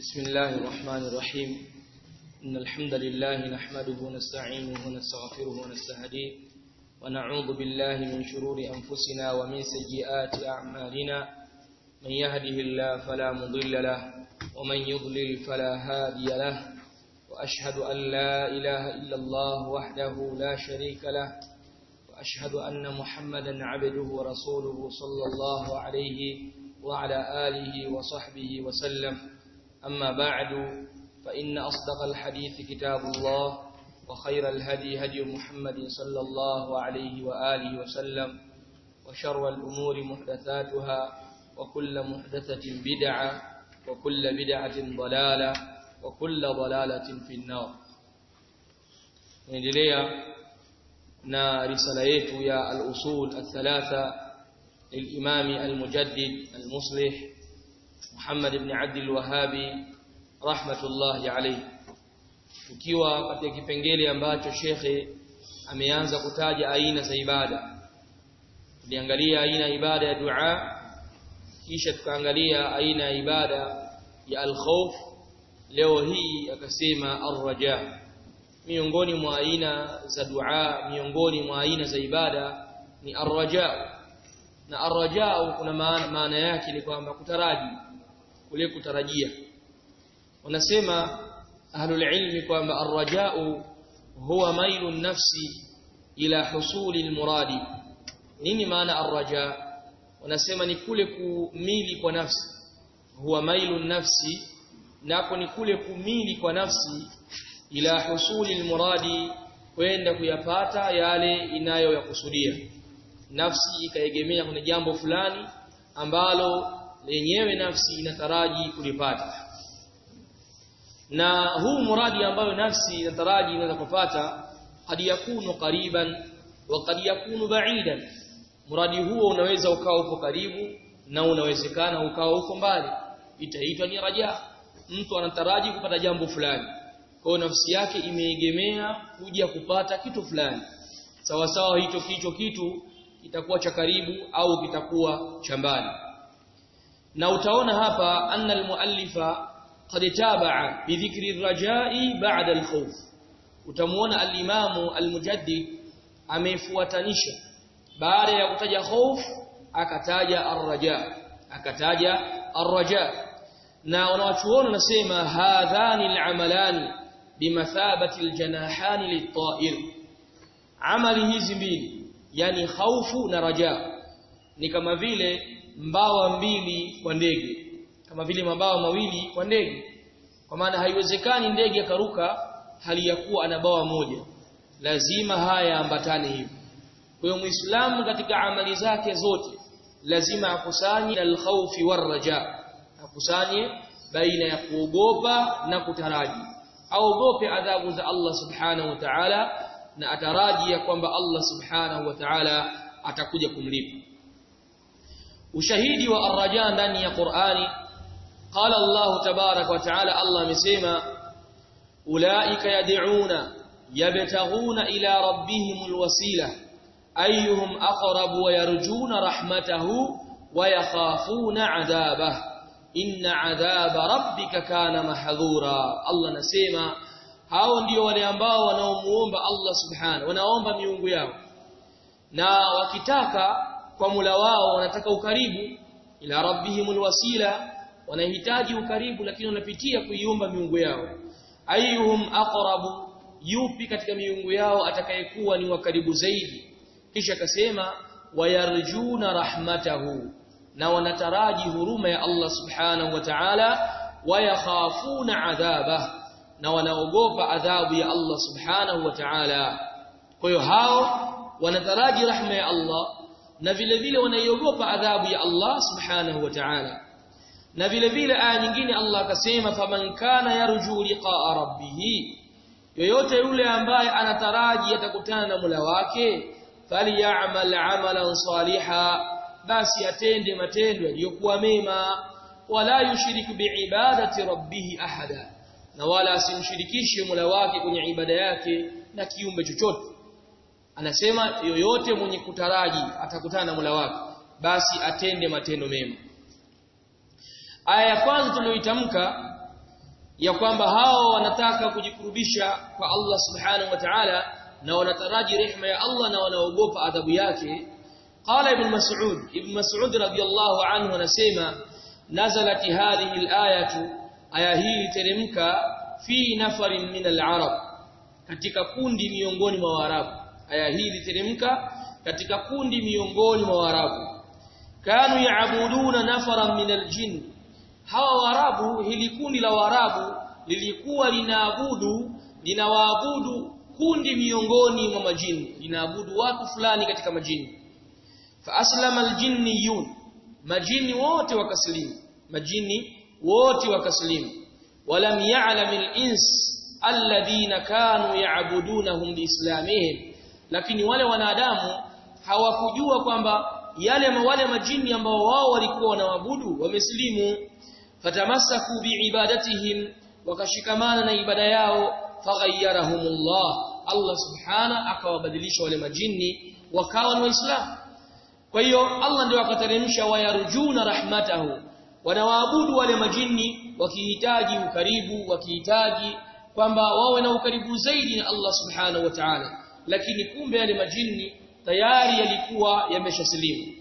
بسم الله الرحمن الرحيم إن الحمد لله نحمده ونستعينه ونستغفره ونستهديه ونعوذ بالله من شرور أنفسنا ومن سيئات أعمالنا من يهده الله فلا مضل له ومن يضلل فلا هادي له وأشهد أن لا إله إلا الله وحده لا شريك له وأشهد أن محمدا عبده ورسوله صلى الله عليه وعلى آله وصحبه وسلم أما بعد فإن أصدق الحديث كتاب الله وخير الهدي هدي محمد صلى الله عليه وآله وسلم وشر الأمور محدثاتها وكل محدثة بدعة وكل بدعة ضلالة وكل ضلالة في النار نendelea na risala yetu ya al-usul al-thalatha للإمام المجدد المصلح محمد بن عبد الوهابي رحمة الله عليه tukiwa katika kipengele ambacho shekhe ameanza kutaja aina za ibada tuliangalia aina ya ibada ya dua kisha tukaangalia aina ya ibada ya al-khawf leo hii akasema ar-raja miongoni mwa aina za dua miongoni mwa aina za ibada ni ar-raja na arrajau kuna maana, maana yake ni kwamba kutaraji kule kutarajia wanasema ahlul ilmi kwamba arrajau huwa mailu nafsi ila husuli almuradi nini maana arraja wanasema ni kule kumili kwa nafsi huwa mailu nafsi nako ni kule kumili kwa nafsi ila husuli almuradi kwenda kuyapata yale inayoyakusudia nafsi ikaegemea kwenye jambo fulani ambalo lenyewe nafsi inataraji kulipata na huu muradi ambayo nafsi inataraji inaweza kupata kad yakunu qariban wa kad yakunu ba'idan muradi huo unaweza ukawa uko karibu na unawezekana ukawa uko mbali itaitwa ni raja mtu anataraji kupata jambo fulani kwa nafsi yake imeegemea kuja kupata kitu fulani sawa sawa hicho kicho kitu kitakuwa cha karibu au kitakuwa cha mbali na utaona hapa anna almuallifa qad tabaa bidhikri rajai ba'da alkhawf utamuona alimamu almujaddid amefuatanisha baada ya kutaja khawf akataja arraja akataja arraja na wanawachuoni wanasema hadhani alamalani bimathabati aljanahani lit-ta'ir amali hizi mbili yani khaufu na raja ni kama vile mbawa mbili kwa ndege kama vile mabawa mawili kwa ndege kwa maana haiwezekani ndege akaruka hali ya kuwa ana bawa moja lazima haya ambatane hivi kwa hiyo muislamu katika amali zake zote lazima akusanye al-khawfi war-raja akusanye baina ya kuogopa na kutaraji aogope adhabu za Allah subhanahu wa ta'ala na ataraji ya kwamba Allah subhanahu wa ta'ala atakuja kumlipa ushahidi wa arraja ndani ya Qur'ani qala Allah tabarak wa ta'ala Allah amesema ulaika yad'una yabtaghuna ila rabbihimul wasila ayyuhum aqrabu wa yarjuna rahmatahu wa yakhafuna 'adabah inna 'adhaba rabbika kana mahdhura Allah anasema hao ndio wale ambao wanaomuomba Allah subhanahu wanaomba miungu yao na wakitaka kwa mula wao wanataka ukaribu ila rabbihimul wasila wanahitaji ukaribu lakini wanapitia kuiomba miungu yao ayyuhum aqrabu yupi katika miungu yao atakayekuwa ni wakaribu zaidi kisha akasema wayarjuna rahmatahu na wanataraji huruma ya Allah subhanahu wa ta'ala wayakhafuna adhabahu na wanaogopa adhabu ya Allah subhanahu wa ta'ala kwa hiyo hao wanataraji rahma ya Allah na vile vile wanaiogopa adhabu ya Allah subhanahu wa ta'ala na vile vile aya nyingine Allah akasema faman kana yarju liqa'a rabbih yoyote yule ambaye anataraji atakutana na Mola wake falyamal amalan saliha basi atende matendo yaliyokuwa mema wala yushrik biibadati rabbih ahada na wala asimshirikishe Mola wake kwenye ibada yake na kiumbe chochote anasema yoyote mwenye kutaraji atakutana na Mola wake basi atende matendo mema aya ya kwanza tuliyoitamka ya kwamba hao wanataka kujikurubisha kwa Allah subhanahu wa ta'ala na wanataraji rehema ya Allah na wanaogopa adhabu yake qala ibn mas'ud ibn mas'ud radiyallahu anhu anasema nazalat hadhihi al-ayatu aya hii teremka fi nafarin min al-arab katika kundi miongoni mwa waarabu aya hii iliteremka katika kundi miongoni mwa waarabu kanu yaabuduna nafaran min al-jinn hawa waarabu hili kundi la waarabu lilikuwa linaabudu linawaabudu kundi miongoni mwa majini linaabudu watu fulani katika majini fa aslama aljinniyun majini wote wakaslimu majini wote wakaslimu walam ya'lam alins alladhina kanu ya'budunahum biislamihim lakini wale wanadamu hawakujua kwamba yale wale majini ambao wao walikuwa wanaabudu wameslimu fatamassaku biibadatihim wakashikamana na ibada yao faghayyarahumullah Allah subhana akawabadilisha wale majini wakawa ni waislamu kwa hiyo Allah ndio akateremsha wayarjuna rahmatahu wanawaabudu wale majini wakihitaji ukaribu wakihitaji kwamba wawe na ukaribu zaidi na Allah subhanahu wa ta'ala lakini kumbe yale majini tayari yalikuwa yameshasilimu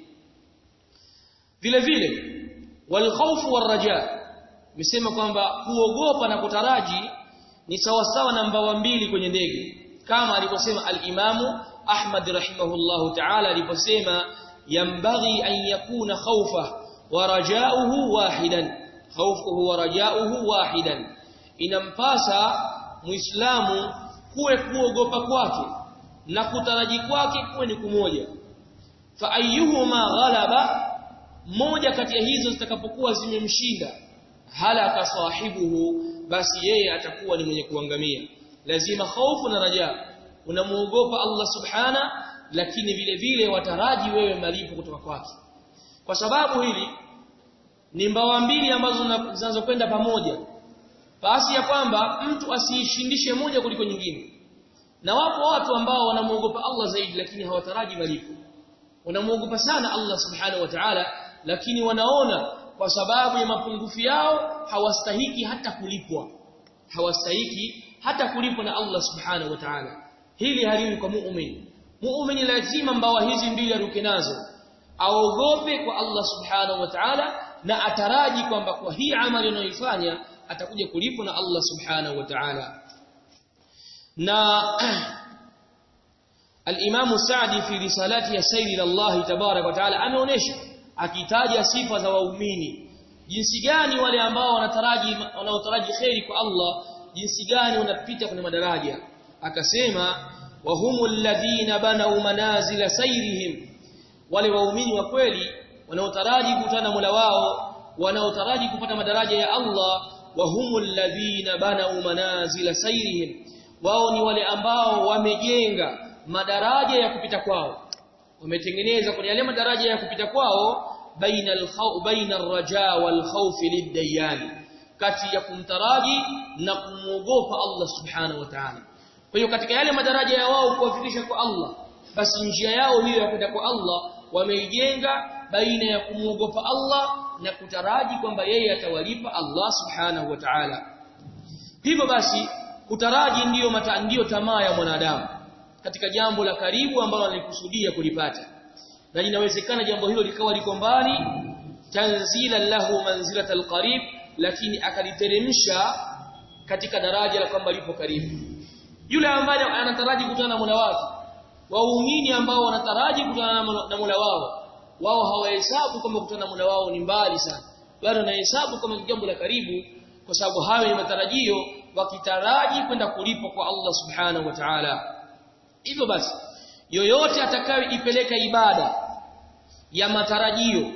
vile vile walkhawfu warraja misema kwamba kuogopa na kutaraji ni sawasawa na mbawa mbili kwenye ndege kama alivyosema al-Imamu Ahmad rahimahullahu ta'ala aliposema yambaghi an yakuna khawfa wa raja'uhu wahidan khawfuhu wa raja'uhu wahidan inampasa muislamu kuwe kuogopa kwake na kutaraji kwake kuwe ni kumoja fa ayyuhuma ghalaba moja kati ya hizo zitakapokuwa zimemshinda halaka sahibuhu basi yeye atakuwa ni mwenye kuangamia lazima hofu na raja unamuogopa Allah subhana lakini vile vile wataraji wewe malipo kutoka kwake kwa sababu hili ni mbawa mbili ambazo zinazokwenda pamoja basi ya kwamba mtu asiishindishe moja kuliko nyingine na wapo watu ambao wanamuogopa Allah zaidi lakini hawataraji malipo wanamuogopa sana Allah subhanahu wa ta'ala lakini wanaona kwa sababu ya mapungufu yao hawastahiki hata kulipwa hawastahiki hata kulipwa na Allah subhanahu wa ta'ala hili haliwi kwa muumini muumini lazima mbawa hizi mbili aruke nazo aogope kwa Allah subhanahu wa ta'ala na ataraji kwamba kwa hii amali anayoifanya atakuja kulipwa na Allah subhanahu wa ta'ala na al-Imam Sa'di fi risalati ya Sayri Allah tabarak wa ta'ala ameonesha akitaja sifa za waumini jinsi gani wale ambao wanataraji wanaotaraji khairi kwa Allah jinsi gani wanapita kwenye madaraja akasema wa humul ladina banau manazila sayrihim wale waumini wa kweli wanaotaraji kukutana na Mola wao wanaotaraji kupata madaraja ya Allah wa humul ladina banau manazila sayrihim wao ni wale ambao wamejenga madaraja ya kupita kwao wametengeneza kwenye yale madaraja ya kupita kwao baina al-khawf baina ar-raja wal-khawf lid-dayan kati ya kumtaraji na kumuogopa Allah subhanahu wa ta'ala kwa hiyo katika yale madaraja ya wao kuwafikisha kwa Allah basi njia yao hiyo ya kwenda kwa Allah wameijenga baina ya kumuogopa Allah na kutaraji kwamba yeye atawalipa Allah subhanahu wa ta'ala hivyo basi kutaraji ndiyo mata, ndiyo tamaa ya mwanadamu katika jambo la karibu ambalo alikusudia kulipata na inawezekana jambo hilo likawa liko mbali tanzila lahu manzilatal qarib lakini akaliteremsha katika daraja la kwamba lipo karibu yule ambaye anataraji kukutana na Mola wake waumini ambao wanataraji kukutana na Mola wao wao hawahesabu kwamba kukutana na Mola wao ni mbali sana bali wanahesabu kama jambo la karibu kwa sababu hayo ni matarajio wakitaraji kwenda kulipwa kwa Allah subhanahu wa ta'ala hivyo basi yoyote atakayoipeleka ibada ya matarajio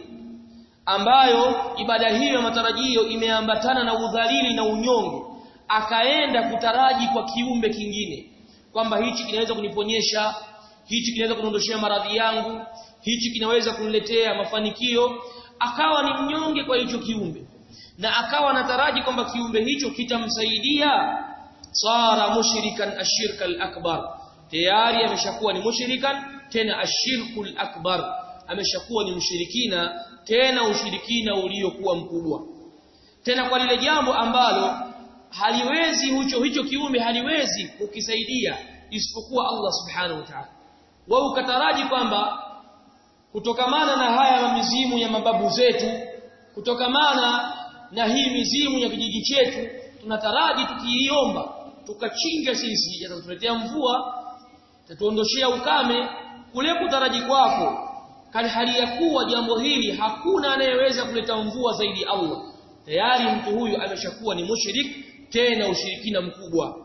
ambayo ibada hiyo ya matarajio imeambatana na udhalili na unyonge akaenda kutaraji kwa kiumbe kingine kwamba hichi kinaweza kuniponyesha hichi kinaweza kuniondoshea maradhi yangu hichi kinaweza kuniletea mafanikio akawa ni mnyonge kwa hicho kiumbe na akawa anataraji kwamba kiumbe hicho kitamsaidia sara mushrikan ashirka al-akbar tayari ameshakuwa ni mushrikan tena ashirkul akbar ameshakuwa ni mshirikina tena ushirikina uliokuwa mkubwa tena kwa lile jambo ambalo haliwezi hicho hicho kiumbe haliwezi kukisaidia isipokuwa Allah subhanahu wa ta'ala wao ukataraji kwamba kutokamana na haya mizimu ya mababu zetu kutokamana na hii mizimu ya kijiji chetu tunataraji tukiiomba tukachinja sisi yatatuletea mvua tatuondoshea ukame kule kutaraji kwako kali hali ya kuwa jambo hili hakuna anayeweza kuleta mvua zaidi ya Allah tayari mtu huyu ameshakuwa ni mushrik tena ushirikina mkubwa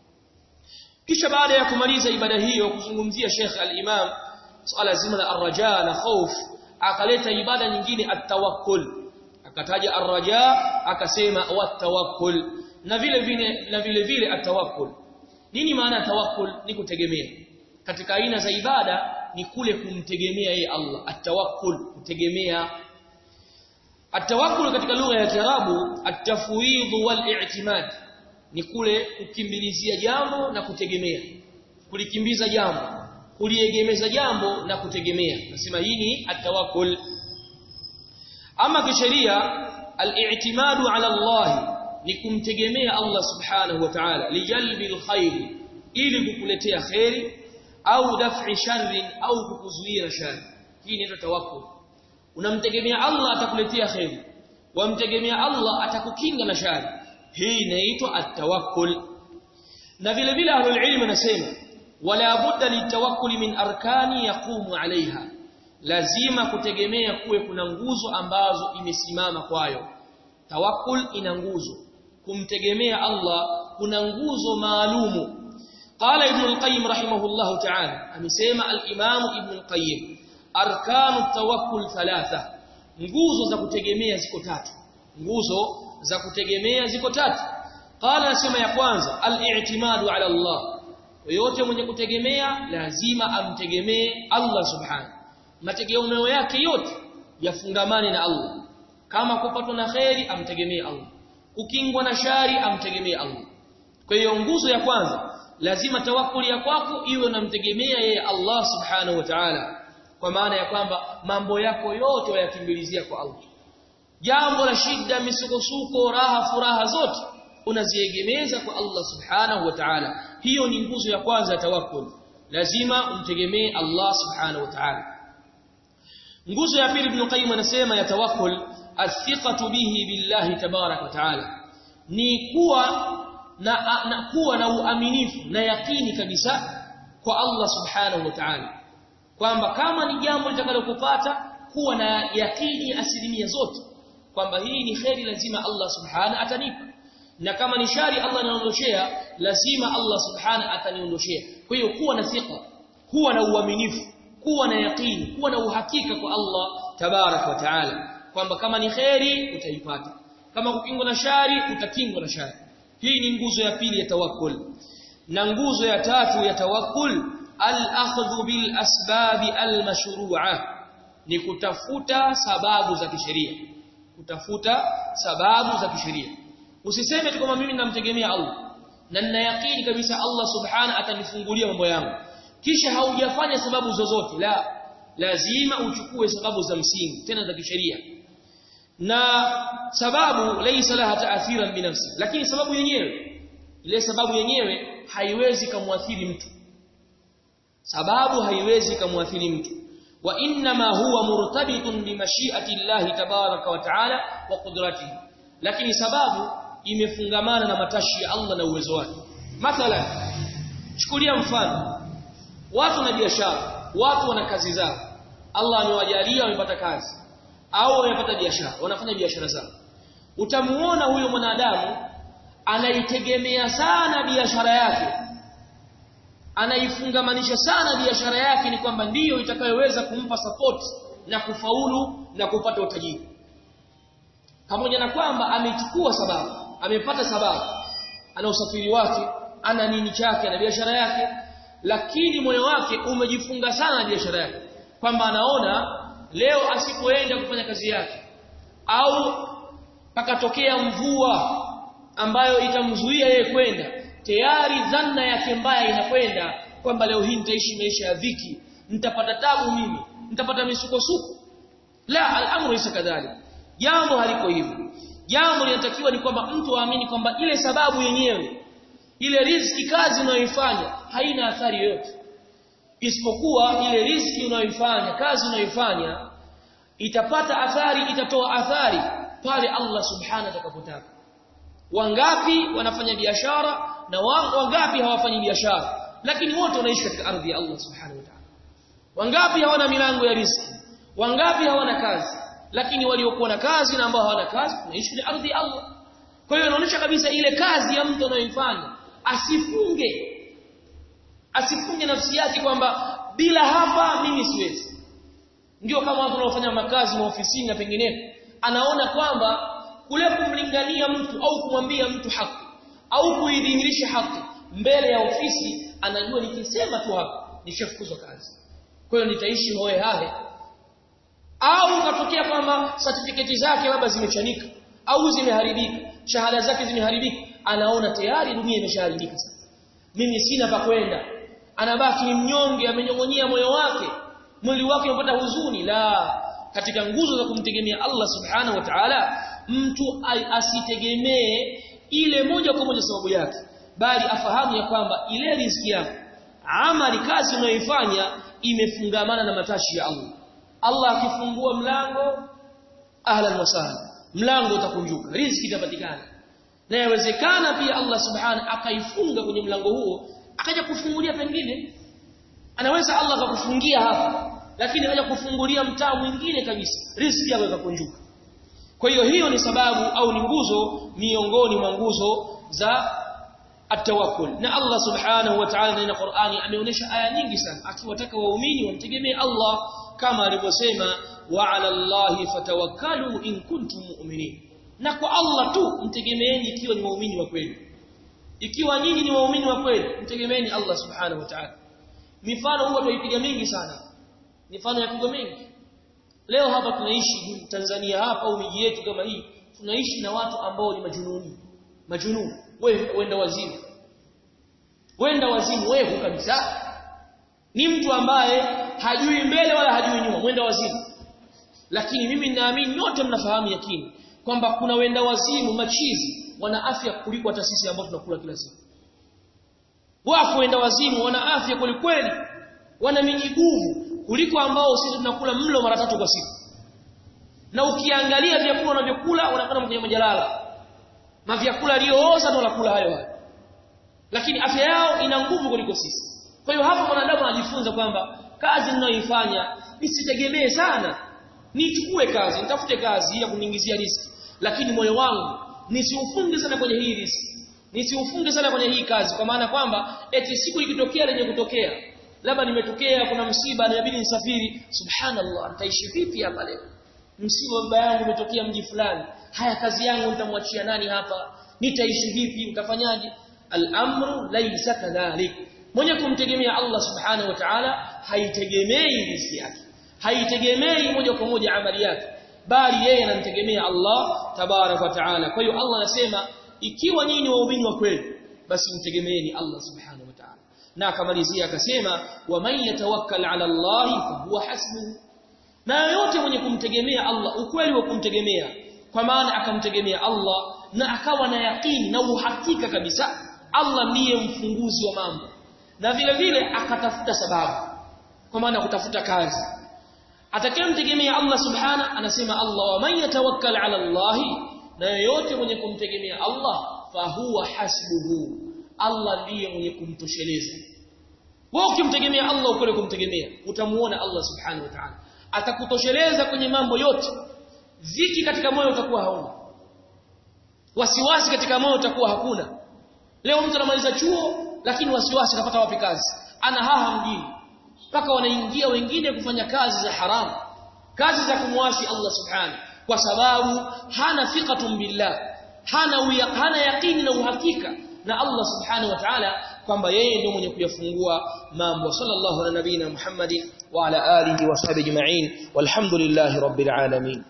kisha baada ya kumaliza ibada hiyo kuzungumzia Sheikh al-Imam swala zima la ar-raja na khauf akaleta ibada nyingine at-tawakkul akataja ar-raja akasema wat-tawakkul na vile vile na vile vile at-tawakkul nini maana tawakkul ni kutegemea katika aina za ibada ni kule kumtegemea yeye Allah at-tawakkul kutegemea at-tawakkul katika lugha ya Kiarabu at-tafwid wal-i'timad ni kule kukimbilizia jambo na kutegemea kulikimbiza jambo kuliegemeza jambo na kutegemea nasema hii ni at-tawakkul ama kisheria al-i'timadu ala Allah ni kumtegemea Allah subhanahu wa ta'ala lijalbil khair ili kukuletea khairi au daf'i sharri au kukuzuia shari hii inaitwa tawakkul unamtegemea Allah atakuletea khairi wamtegemea Allah atakukinga na shari hii inaitwa at-tawakkul na vile vile ahlul ilm wanasema wala budda litawakkul min arkani yaqumu alaiha lazima kutegemea kuwe kuna nguzo ambazo imesimama kwayo tawakkul ina nguzo kumtegemea Allah kuna nguzo maalumu قال ابن القيم رحمه الله تعالى amesema al-Imam Ibn al-Qayyim arkanu tawakkul thalatha nguzo za kutegemea ziko tatu nguzo za kutegemea ziko tatu qala nasema ya kwanza al-i'timadu ala Allah yote mwenye kutegemea lazima amtegemee Allah subhanahu mategemeo yake yote yafungamane na Allah kama kupatwa na khairi amtegemee Allah kukingwa na shari amtegemee Allah kwa hiyo nguzo ya kwanza lazima tawakkuli ya kwako iwe unamtegemea yeye Allah subhanahu wa ta'ala kwa maana ya kwamba mambo yako yote wayakimbilizia kwa Allah jambo la shida misukosuko raha furaha zote unaziegemeza kwa Allah subhanahu wa ta'ala hiyo ni nguzo ya kwanza ya tawakkul lazima umtegemee Allah subhanahu wa ta'ala nguzo ya pili ibn qayyim anasema ya tawakkul athiqatu bihi billahi tabarak wa ta'ala ni kuwa na, na kuwa na uaminifu na yakini kabisa kwa Allah subhanahu wa ta'ala kwamba kama ni jambo litakalokupata kuwa na yakini asilimia zote kwamba hii ni kheri lazima Allah subhanahu atanipa na kama ni shari Allah aniondoshea lazima Allah subhanahu ataniondoshea kwa hiyo kuwa na thika kuwa na uaminifu kuwa na yakini kuwa na uhakika kwa Allah tabarak wa taala kwamba kama ni kheri utaipata kama kukingwa na shari utakingwa na shari hii ni nguzo ya pili ya tawakkul na nguzo ya tatu ya tawakkul al-akhdhu bil asbabi al-mashru'a ni kutafuta sababu za kisheria kutafuta sababu za kisheria usiseme tu kama mimi namtegemea Allah na nina yakini kabisa Allah subhana atanifungulia mambo yangu kisha haujafanya sababu zozote la lazima uchukue sababu za msingi tena za kisheria na sababu laysa laha ta'athiran binafsi lakini sababu yenyewe ile sababu yenyewe haiwezi kumwathiri mtu sababu haiwezi kumwathiri mtu wa inma huwa murtabitun bi mashi'ati Allah tabaraka wa ta'ala wa qudratihi lakini sababu imefungamana na matashi ya Allah na uwezo wake mathalan chukulia mfano watu na biashara watu wana kazi zao Allah amewajalia wamepata kazi au wamepata biashara wanafanya biashara zao utamuona huyo mwanadamu anaitegemea sana biashara yake anaifungamanisha sana biashara yake ni kwamba ndiyo itakayoweza kumpa support na kufaulu na kupata utajiri pamoja na kwamba amechukua sababu amepata sababu ana usafiri wake ana nini chake na biashara yake lakini moyo wake umejifunga sana na biashara yake kwamba anaona leo asipoenda kufanya kazi yake au pakatokea mvua ambayo itamzuia yeye kwenda tayari dhanna yake mbaya inakwenda kwamba leo hii nitaishi maisha ya dhiki nitapata tabu mimi nitapata misukosuko la al-amru laysa kadhalik jambo haliko hivyo jambo linatakiwa ni kwamba mtu aamini kwamba ile sababu yenyewe ile riziki kazi unayoifanya haina athari yoyote isipokuwa ile riziki unayoifanya kazi unayoifanya itapata athari itatoa athari pale Allah subhanahu atakapotaka wangapi wanafanya biashara na wangapi hawafanyi biashara lakini wote wanaishi katika ardhi ya Allah subhanahu wa ta'ala wangapi hawana milango ya riziki wangapi hawana kazi lakini waliokuwa na kazi na ambao hawana kazi wanaishi katika ardhi ya Allah kwa hiyo inaonyesha kabisa ile kazi ya mtu anayoifanya asifunge asifunge nafsi yake kwamba bila hapa mimi siwezi ndio kama watu wanaofanya makazi maofisini na penginepo anaona kwamba kule kumlingania mtu au kumwambia mtu haki au kuidhihirisha haki mbele ya ofisi anajua nikisema tu hapa nishafukuzwa kazi kwa hiyo nitaishi hoe hahe au katokea kwamba certificate zake labda zimechanika au zimeharibika shahada zake zimeharibika anaona tayari dunia imeshaharibika sasa mimi sina pa kwenda anabaki ni mnyonge amenyongonyea moyo wake mwili wake umepata huzuni la katika nguzo za kumtegemea Allah subhanahu wa ta'ala mtu asitegemee ile moja kwa moja sababu yake bali afahamu ya kwamba ile riziki yako amali kazi unayoifanya imefungamana na matashi ya Allah Allah akifungua mlango ahlan wa sahlan mlango utakunjuka riziki itapatikana na yawezekana pia Allah subhanahu akaifunga kwenye mlango huo akaja kufungulia pengine anaweza Allah akakufungia hapa lakini akaja kufungulia mtaa mwingine kabisa riziki yako ikakunjuka kwa hiyo hiyo ni sababu au ni nguzo miongoni mwa nguzo za atawakkul na Allah subhanahu wa ta'ala ndani ya Qur'ani ameonyesha aya nyingi sana akiwataka waumini wamtegemee Allah kama alivyosema wa 'ala Allahi fatawakkalu in kuntum mu'minin na kwa Allah tu mtegemeeni ikiwa ni waumini wa kweli ikiwa nyinyi ni waumini wa kweli mtegemeeni Allah subhanahu wa ta'ala mifano huwa tuipiga mingi sana mifano ya pigo mingi leo hapa tunaishi Tanzania hapa au miji yetu kama hii tunaishi na watu ambao ni majununi majununi wewe wenda wazimu wenda wazimu wewe kabisa ni mtu ambaye hajui mbele wala hajui nyuma wenda wazimu lakini mimi ninaamini nyote mnafahamu yakini kwamba kuna wenda wazimu machizi wana afya kuliko hata sisi ambao tunakula kila siku wapo wenda wazimu wana afya kweli wana mijiguvu kuliko ambao sisi tunakula mlo mara tatu kwa siku na ukiangalia vyakula unavyokula unakwenda kwenye majalala na vyakula aliyooza ndio wanakula hayo hayo lakini afya yao ina nguvu kuliko sisi kwa hiyo hapa mwanadamu anajifunza kwamba kazi ninayoifanya nisitegemee sana nichukue kazi nitafute kazi ya kuniingizia riski lakini moyo wangu nisiufunge sana kwenye hii riski nisiufunge sana kwenye hii kazi kwa maana kwamba eti siku ikitokea lenye kutokea labda nimetokea kuna msiba inabidi nisafiri subhanallah nitaishi vipi hapa leo msiba baba yangu umetokea mji fulani haya kazi yangu nitamwachia nani hapa nitaishi vipi utafanyaje al-amru laysa kadhalik mwenye kumtegemea Allah subhanahu wa ta'ala haitegemei riziki yake haitegemei moja kwa moja amali yake bali yeye anamtegemea Allah tabarak wa ta'ala kwa hiyo Allah anasema ikiwa nyinyi ni waumini wa kweli basi mtegemeeni Allah subhanahu wa ta'ala na akamalizia akasema wa man yatawakkal ala Allah fa huwa hasbuhu na yote mwenye kumtegemea Allah ukweli wa kumtegemea kwa maana akamtegemea Allah na akawa na yakini na uhakika kabisa Allah ndiye mfunguzi wa mambo na vile vile akatafuta sababu kwa maana kutafuta kazi atakayemtegemea Allah subhana anasema Allah wa man yatawakkal ala Allah na yote mwenye kumtegemea Allah fa huwa hasbuhu Allah ndiye mwenye kumtosheleza wewe ukimtegemea Allah ukweli kumtegemea utamuona Allah subhanahu wa ta'ala atakutosheleza kwenye mambo yote ziki katika moyo utakuwa hauna wasiwasi katika moyo utakuwa hakuna leo mtu anamaliza chuo lakini wasiwasi atapata wapi kazi ana haha mjini mpaka wanaingia wengine kufanya kazi za haramu kazi za kumwasi Allah subhanahu kwa sababu hana thiqatun billah hana uya, hana yaqini na uhakika na Allah subhanahu wa ta'ala kwamba yeye ndio mwenye kuyafungua mambo sallallahu ala nabina Muhammadin wa ala alihi wa sahbihi ajma'in walhamdulillahi rabbil alamin